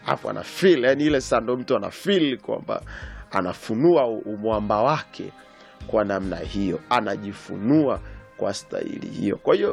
afu ana feel yani ile sasa ndo mtu ana feel kwamba anafunua umwamba wake kwa namna hiyo anajifunua kwa staili hiyo kwa hiyo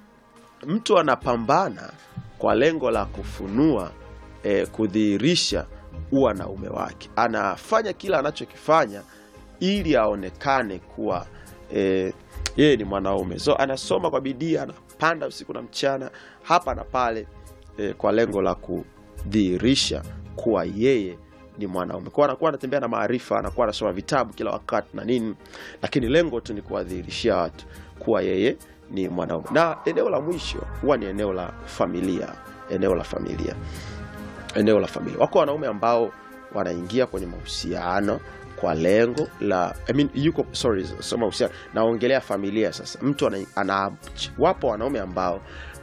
mtu anapambana kwa lengo la kufunua eh, kudhihirisha uwanaume wake anafanya kila anachokifanya ili aonekane kuwa eh, yeye ni mwanaume so anasoma kwa bidii anapanda usiku na mchana hapa na pale eh, kwa lengo la kudhihirisha kuwa yeye ni mwanaume kwao anakuwa anatembea na maarifa anakuwa anasoma vitabu kila wakati na nini lakini lengo tu ni kuwadhihirishia watu kuwa yeye ni mwanaume na eneo la mwisho huwa ni eneo la familia eneo la familia eneo la familia wako wanaume ambao wanaingia kwenye mahusiano kwa lengo la I mean, yuko sorry sio mahusiano naongelea familia sasa mtu ana, ana, wapo wanaume ambao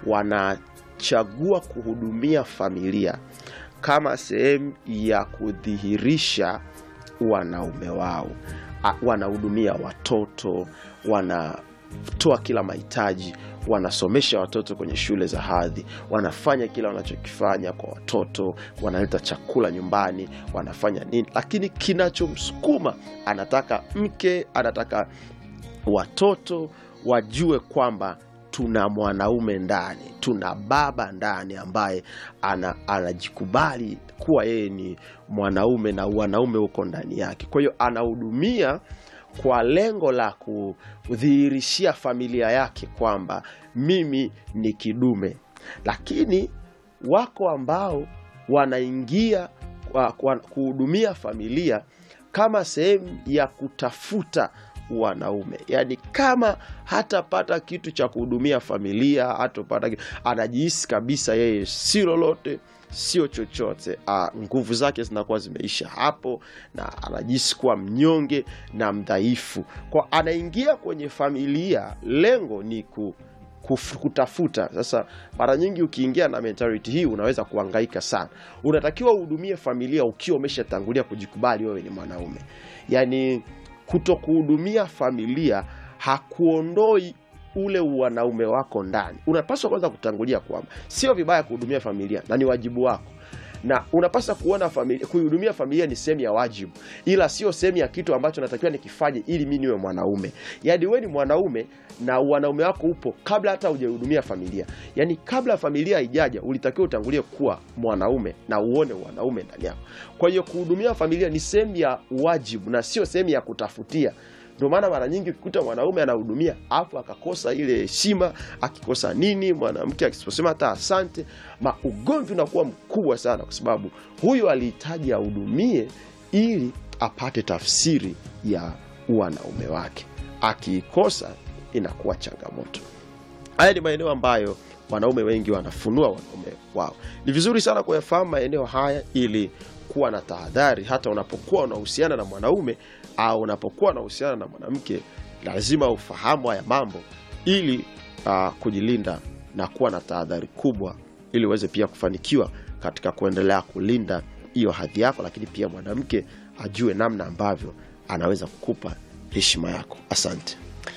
wanachagua kuhudumia familia kama sehemu ya kudhihirisha wanaume wao A- wanahudumia watoto wanatoa kila mahitaji wanasomesha watoto kwenye shule za hadhi wanafanya kila wanachokifanya kwa watoto wanaleta chakula nyumbani wanafanya nini lakini kinachomsukuma anataka mke anataka watoto wajue kwamba tuna mwanaume ndani tuna baba ndani ambaye ana, anajikubali kuwa yeye ni mwanaume na wanaume huko ndani yake kwa hiyo anahudumia kwa lengo la kudhihirishia familia yake kwamba mimi ni kidume lakini wako ambao wanaingia kwa- kwa- kuhudumia familia kama sehemu ya kutafuta wanaume yaani kama hatapata kitu cha kuhudumia familia hatopata kitu, anajihisi kabisa yeye si lolote sio chochote ah, nguvu zake zinakuwa zimeisha hapo na anajihisi kuwa mnyonge na mdhaifu kwa anaingia kwenye familia lengo ni ku, kuf- kutafuta sasa mara nyingi ukiingia na mentality hii unaweza kuhangaika sana unatakiwa uhudumie familia ukiwa umeshatangulia kujikubali wewe ni mwanaume yaani kuto kuhudumia familia hakuondoi ule wanaume wako ndani unapaswa kwanza kutangulia kwamba sio vibaya kuhudumia familia na ni wajibu wako na unapaswa kuona familia kuihudumia familia ni sehemu ya wajibu ila sio sehemu ya kitu ambacho natakiwa nikifanye ili mi niwe mwanaume yaani we ni mwanaume na wanaume wako upo kabla hata hujaihudumia familia yaani kabla familia haijaja ulitakiwa utangulie kuwa mwanaume na uone wanaume ndani yako kwa hiyo kuhudumia familia ni sehemu ya wajibu na sio sehemu ya kutafutia ndio maana mara nyingi ukikuta mwanaume anahudumia afu akakosa ile heshima akikosa nini mwanamke akisema hata asante ma ugomvi unakuwa mkubwa sana kwa sababu huyu alihitaji ahudumie ili apate tafsiri ya wanaume wake akiikosa inakuwa changamoto haya ni maeneo ambayo wanaume wengi wanafunua wanaume wao ni vizuri sana kuyafahamu maeneo haya ili kuwa na tahadhari hata unapokuwa unahusiana na mwanaume au unapokuwa unahusiana na mwanamke lazima ufahamu haya mambo ili uh, kujilinda na kuwa na tahadhari kubwa ili uweze pia kufanikiwa katika kuendelea kulinda hiyo hadhi yako lakini pia mwanamke ajue namna ambavyo anaweza kukupa heshima yako asante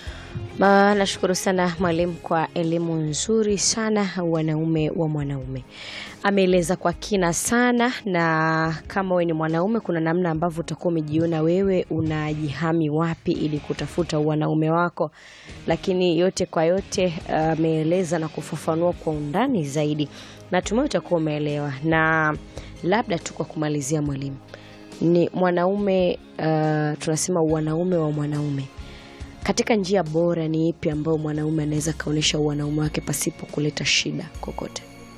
Ma, nashukuru sana mwalimu kwa elimu nzuri sana wanaume wa mwanaume ameeleza kwa kina sana na kama wewe ni mwanaume kuna namna ambavyo utakuwa umejiona wewe unajihami wapi ili kutafuta wanaume wako lakini yote kwa yote ameeleza na kufafanua kwa undani zaidi natumai utakuwa umeelewa na labda tu kwa kumalizia mwalimu ni mwanaume uh, tunasema wanaume wa mwanaume katika njia bora ni ipi ambayo mwanaume anaweza kaonyesha uwanaume wake pasipo kuleta shida kokote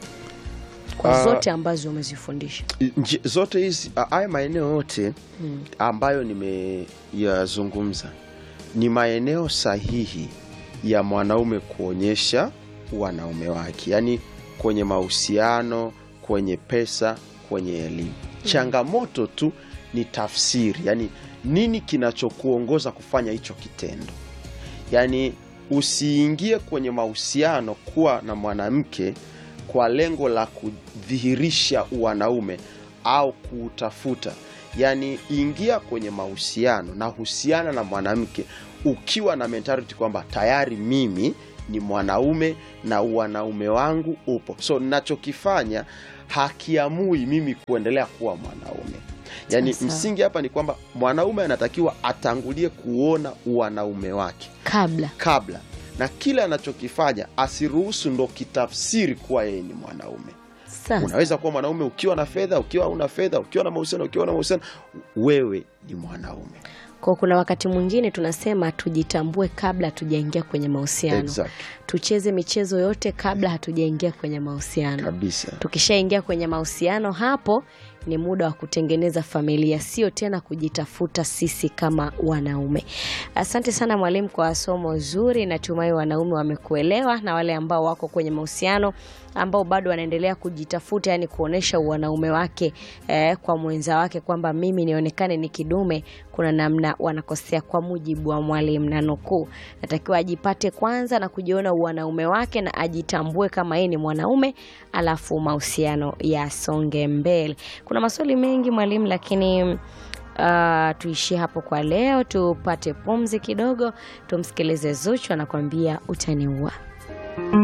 kwa Ah. zote ambazo umezifundisha Nji- zote hizi a- haya maeneo yote mm. ambayo nimeyazungumza ni maeneo sahihi ya mwanaume kuonyesha wanaume wake yaani kwenye mahusiano kwenye pesa kwenye elimu changamoto tu ni tafsiri yaani nini kinachokuongoza kufanya hicho kitendo yaani usiingie kwenye mahusiano kuwa na mwanamke kwa lengo la kudhihirisha wanaume au kuutafuta yaani ingia kwenye mahusiano na husiana na mwanamke ukiwa na mentality kwamba tayari mimi ni mwanaume na wanaume wangu upo so nachokifanya hakiamui mimi kuendelea kuwa mwanaume yaani Sawa, sawa. msingi hapa ni kwamba mwanaume anatakiwa atangulie kuona uwanaume wake kabla kabla na kile anachokifanya asiruhusu ndo kitafsiri kuwa yeye ni mwanaume sasa unaweza kuwa mwanaume ukiwa na fedha ukiwa una fedha ukiwa na mahusiano ukiwa na mahusiano wewe ni mwanaume kwa kuna wakati mwingine tunasema tujitambue kabla hatujaingia kwenye mahusiano exactly. tucheze michezo yote kabla hatujaingia kwenye mahusiano kabisa tukishaingia kwenye mahusiano hapo ni muda wa kutengeneza familia sio tena kujitafuta sisi kama wanaume asante sana mwalimu kwa somo zuri natumai wanaume wamekuelewa na wale ambao wako kwenye mahusiano ambao bado wanaendelea kujitafuta yani kuonyesha uwanaume wake eh, kwa mwenza wake kwamba mimi nionekane ni kidume kuna namna wanakosea kwa mujibu wa mwalimu na nukuu natakiwa ajipate kwanza na kujiona uwanaume wake na ajitambue kama yeye ni mwanaume alafu mahusiano yasonge mbele kuna maswali mengi mwalimu lakini uh, tuishie hapo kwa leo tupate pumzi kidogo tumsikilize zuchu anakuambia utaniua